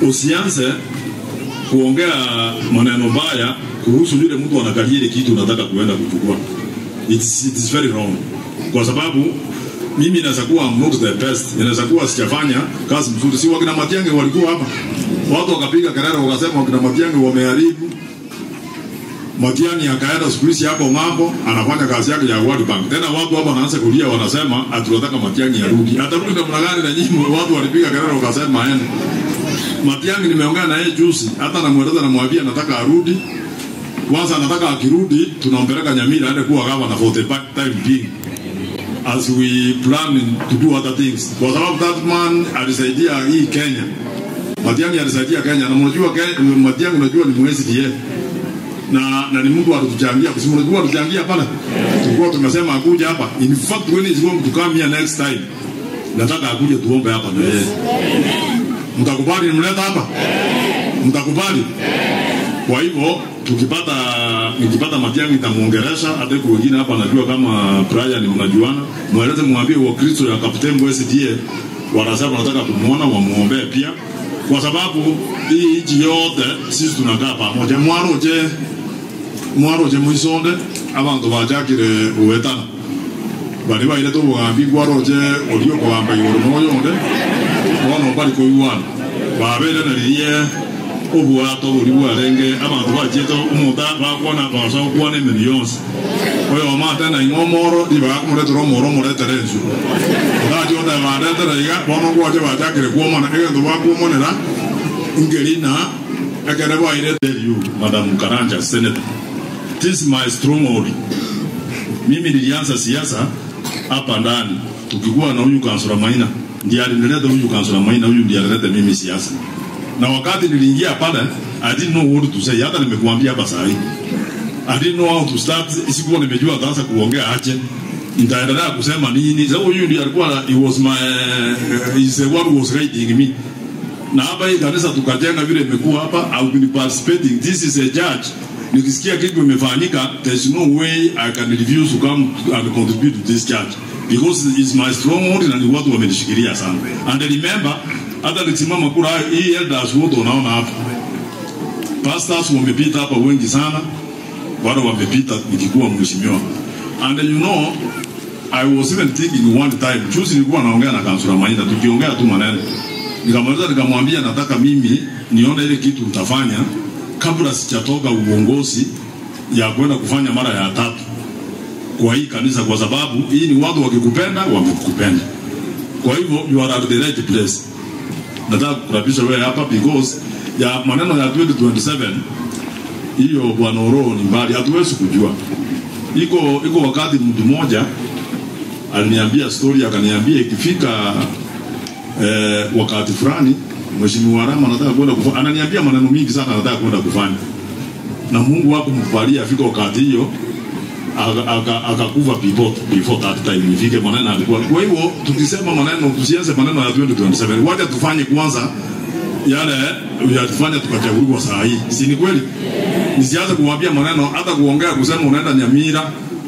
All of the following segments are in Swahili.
usianze kuongea maneno mbaya kuhusu yule mtu anakalia ile kitu unataka kuenda kuchukua. It's, it is very wrong, kwa sababu mimi inaweza kuwa I'm not the best, inaweza kuwa sijafanya kazi mzuri. Si wakina Matiang'i walikuwa hapa, watu wakapiga kelele wakasema wakina Matiang'i wameharibu. Matiang'i akaenda siku hizi hapo ng'ambo, anafanya kazi yake ya World Bank. Tena watu hapa wanaanza kulia, wanasema hatunataka Matiang'i arudi. Atarudi namna gani? Na nyinyi watu walipiga kelele wakasema aende. Matiang'i nimeongea na yeye juzi, hata namweleza namwambia nataka arudi. Kwanza nataka akirudi tunampeleka Nyamira aende kuwa gavana for the time being as we plan to do other things, kwa sababu that man alisaidia hii Kenya. Matiang'i alisaidia Kenya, na mnajua Ke- Matiang'i, unajua ni mwezi die na na ni mtu alituchangia, kwa sababu unajua alituchangia pale, tulikuwa tumesema akuja hapa. In fact when he's going to come here next time, nataka akuje tuombe hapa na yeye. Mtakubali nimleta hapa? Mtakubali? Kwa hivyo tukipata nikipata Matiang'i nitamuongelesha, hata kwa wengine hapa najua kama Brian mnajuana, mweleze mwambie wa Kristo ya Kapteni Mbwesi die wanasema wanataka kumuona wamuombee pia, kwa sababu hii nchi yote sisi tunakaa pamoja. Mwaroje mwaroje mwisonde abantu bajakire uwetana bari baire tubugambi gwaroje olio kugamba iguru noyonde bono bari kuiwana babere naririe obwato buri bwarenge abantu bachiete omuta bakwona basa okwana emeri yonse oyo omate na ing'omoro ibagakumũretera omoro omoretere ensu ndachiota baretera iga bono gwache bachakire kuomana egento bakuomonera ngeri na ekere baire tell you madam karanja senator this is my stronghold mimi nilianza siasa hapa ndani tukikuwa na huyu kansula Maina ndiye alinileta huyu kansula Maina huyu ndiye alileta mimi siasa na wakati niliingia pale I didn't know what to say hata nimekuambia hapa saa hii I didn't know how to start sikuwa nimejua ataanza kuongea aje nitaendelea kusema nini sababu huyu ndiye alikuwa he was my uh, is the one who was guiding me na hapa hii kanisa tukajenga vile imekuwa hapa I've been participating this is a judge nikisikia kitu imefanyika there's no way I can refuse to come and contribute to this church because it's my stronghold na ni watu wamenishikilia sana and remember hata nikisimama kura hii elders wote unaona hapa pastors wamepita hapa wengi sana wale wamepita nikikuwa mheshimiwa and you know I was even thinking one time juzi nilikuwa naongea na kansula Maina tukiongea tu maneno nikamaliza nikamwambia nataka mimi nione ile kitu utafanya kabla sijatoka uongozi ya kwenda kufanya mara ya tatu kwa hii kanisa, kwa sababu hii ni watu wakikupenda wamekupenda. Kwa hivyo you are at the right place. Nataka kukurabisha wewe hapa because ya maneno ya 2027 hiyo bwana Oro ni mbali, hatuwezi kujua. Iko iko wakati mtu mmoja aliniambia story, akaniambia ikifika eh, wakati fulani Mheshimiwa Rama anataka kwenda kufanya, ananiambia maneno mingi sana anataka kwenda kufanya, na Mungu hakumkubalia afika wakati hiyo akakufa aka, aka before, before that time ifike maneno alikuwa. Kwa hivyo tukisema maneno, tusianze maneno ya 2027, wacha tufanye kwanza yale yatufanya tukachaguliwa saa hii, si ni kweli? Nisianze kuwambia maneno, hata kuongea kusema unaenda Nyamira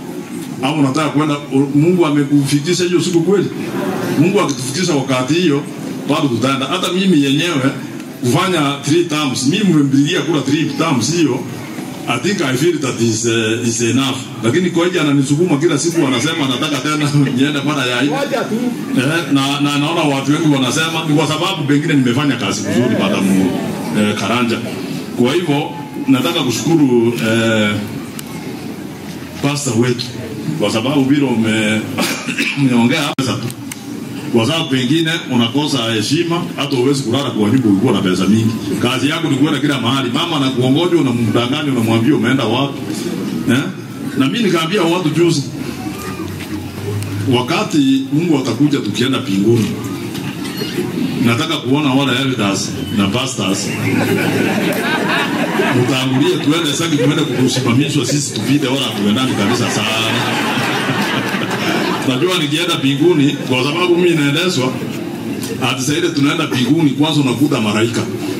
au unataka kwenda. Mungu amekufikisha hiyo siku kweli? Mungu akitufikisha wakati hiyo bado tutaenda. Hata mimi yenyewe kufanya three terms, mimi mmempigia kura three terms hiyo I think I feel that is, uh, is enough. Lakini kwa hiyo ananisukuma kila siku anasema anataka tena niende mara ya nne. Eh, na, na naona watu wengi wanasema ni kwa sababu pengine nimefanya kazi nzuri madam eh, Karanja. Kwa hivyo nataka kushukuru eh, pastor wetu kwa sababu vile ume umeongea pesa tu kwa sababu pengine unakosa heshima, hata uwezi kulala kwa nyumba ulikuwa na pesa mingi. Kazi yako ni kwenda kila mahali, mama anakuongoja, unamdanganya, unamwambia umeenda wapi eh? Na mimi nikaambia watu juzi, wakati Mungu atakuja tukienda pinguni, nataka kuona wale elders na pastors utangulie tuende saki, tuende kukusimamishwa sisi tupite, wala tuendani kabisa sana najua nikienda pinguni kwa sababu mimi naendeshwa ati saidi tunaenda pinguni kwanza unakuta malaika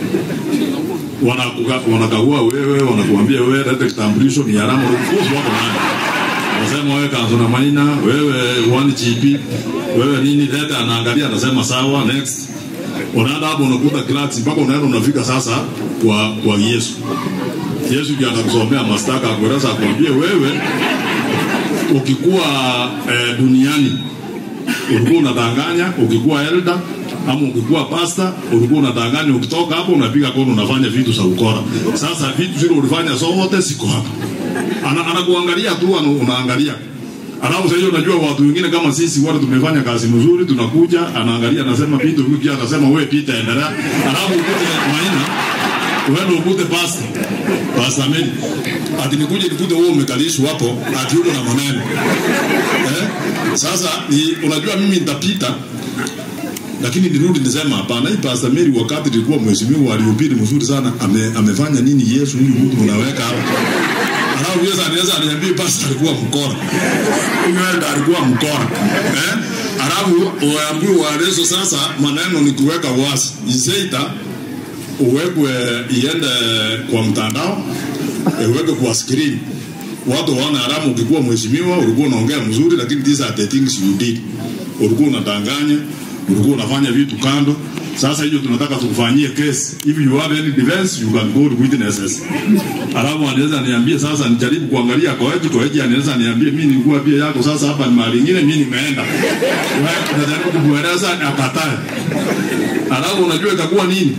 wanakagua wewe wanakuambia wewe lete kitambulisho ni alama rufuzu wako nani anasema wewe kanzo na maina wewe one GP wewe nini leta anaangalia anasema sawa next unaenda hapo unakuta cracks mpaka unaenda unafika sasa kwa kwa Yesu. Yesu ndiye atakusomea mastaka akueleza akwambie wewe ukikuwa eh, duniani ulikuwa unadanganya, ukikuwa elder ama ukikuwa pasta ulikuwa unadanganya, ukitoka hapo unapiga kono unafanya vitu za ukora. Sasa vitu zile ulifanya zote siko hapa, ana anakuangalia tu, ana- unaangalia Alafu sasa hiyo unajua watu wengine kama sisi wale tumefanya kazi nzuri, tunakuja anaangalia, anasema Pito, huyu pia anasema wewe Pita, endelea. Alafu ukute Maina uende ukute pasta pasta Meli, ati nikuje nikute wewe umekalishwa hapo, ati uko na maneno eh? Sasa ni, unajua mimi nitapita lakini nirudi nisema hapana, hii Pastor Mary wakati nilikuwa mheshimiwa alihubiri mzuri sana, ame, amefanya nini Yesu huyu mtu unaweka hapa Alafu Yesu anaweza aniambia pastor alikuwa mkora. Huyu ndo alikuwa mkora. Eh? Alafu uambiwe waelezo sasa maneno ni kuweka wazi. Iseita uwekwe iende kwa mtandao, uweke kwa screen. Watu waone haramu ukikuwa mheshimiwa ulikuwa unaongea mzuri lakini these are the things you did. Ulikuwa unadanganya, ulikuwa unafanya vitu kando. Sasa hiyo tunataka tukufanyie kesi. If you have any defense, you can go to witnesses. Alafu anaweza niambie sasa nijaribu kuangalia Koeji, Koeji anaweza niambie mimi nilikuwa pia yako sasa hapa ni mahali nyingine mimi nimeenda. Wewe unajaribu kumweleza akatae. Alafu unajua itakuwa nini?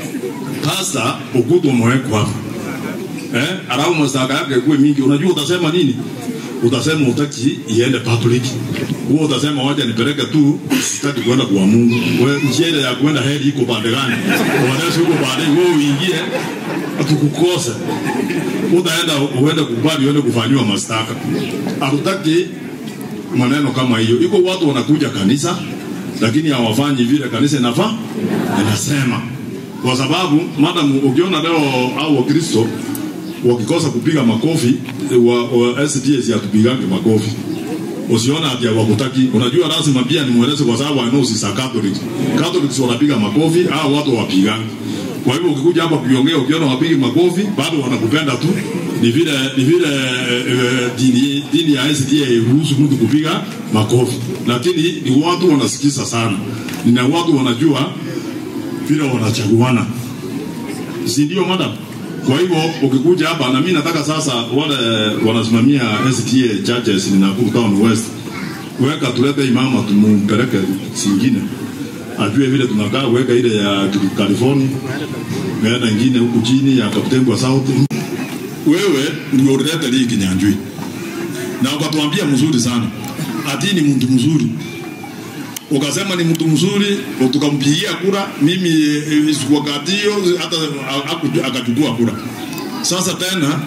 Pasta ukuta umewekwa hapa. Eh? Alafu mashtaka yake kuwe mingi. Unajua utasema nini? Utasema utaki iende public. Huo utasema wacha nipeleke tu sitaki kwenda kwa Mungu. Wewe njia ile ya kwenda heri iko pande gani? Wanaweza huko pande wewe uingie atukukose. Utaenda uende kubali uende kufanyiwa mashtaka. Hatutaki maneno kama hiyo. Iko watu wanakuja kanisa lakini hawafanyi vile kanisa inafaa inasema, kwa sababu madam, ukiona leo au Wakristo wakikosa kupiga makofi wa, wa SDS hatupigange makofi usiona ati hawakutaki. Unajua lazima pia nimweleze, kwa sababu I know sisi Catholic. Catholics wanapiga makofi au watu wapigangi. Kwa hivyo ukikuja hapa kuongea, ukiona wapigi makofi bado wanakupenda tu. Ni vile ni vile eh, dini dini ya SDA iruhusu mtu kupiga makofi, lakini ni watu wanasikiza sana, na watu wanajua vile wanachaguana, si ndio madam? Kwa hivyo ukikuja hapa na mimi nataka sasa wale wanasimamia STA churches ni Nakuru Town West, weka tulete imama tumumpeleke singine ajue vile tunakaa, weka ile ya California, weka ingine huku chini ya Kaptembwa South. Wewe ndio ulileta hii Kinyanjui na ukatuambia mzuri sana, ati ni mtu mzuri ukasema ni mtu mzuri, tukampigia kura. Mimi eh, wakati hiyo hata haku- akachukua kura. Sasa tena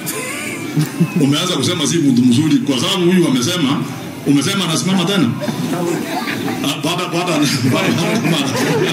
umeanza kusema si mtu mzuri, kwa sababu huyu amesema, umesema anasimama tena Ah, baada baada baada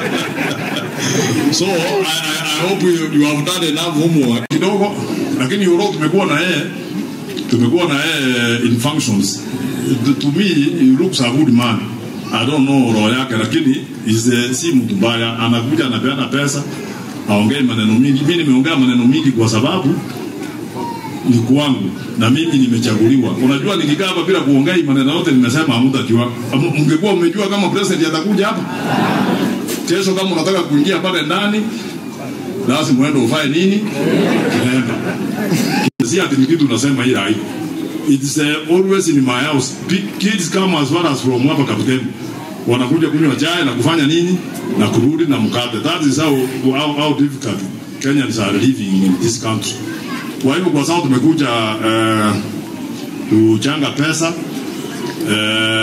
so I, I, I hope you, you have done enough homework kidogo, lakini Euro tumekuwa na yeye tumekuwa na yeye in functions to, to me he looks a good man I don't know roho yake, lakini is a, si mtu mbaya. Anakuja anapeana pesa, aongei maneno mingi. Mimi nimeongea maneno mingi kwa sababu ni kwangu na mimi nimechaguliwa. Unajua, nikikaa hapa bila kuongea maneno yote nimesema, hamtajua. Mngekuwa umejua kama president atakuja hapa kesho, kama unataka kuingia pale ndani, lazima uende ufanye nini, kilemba si ati ni kitu unasema hii haiko it's uh, always in my house P- kids come as far as from hapa kapteni wanakuja kunywa chai na kufanya nini na kurudi na mkate that is how, how, how difficult Kenyans are living in this country kwa hivyo kwa sababu tumekuja uh, kuchanga pesa uh,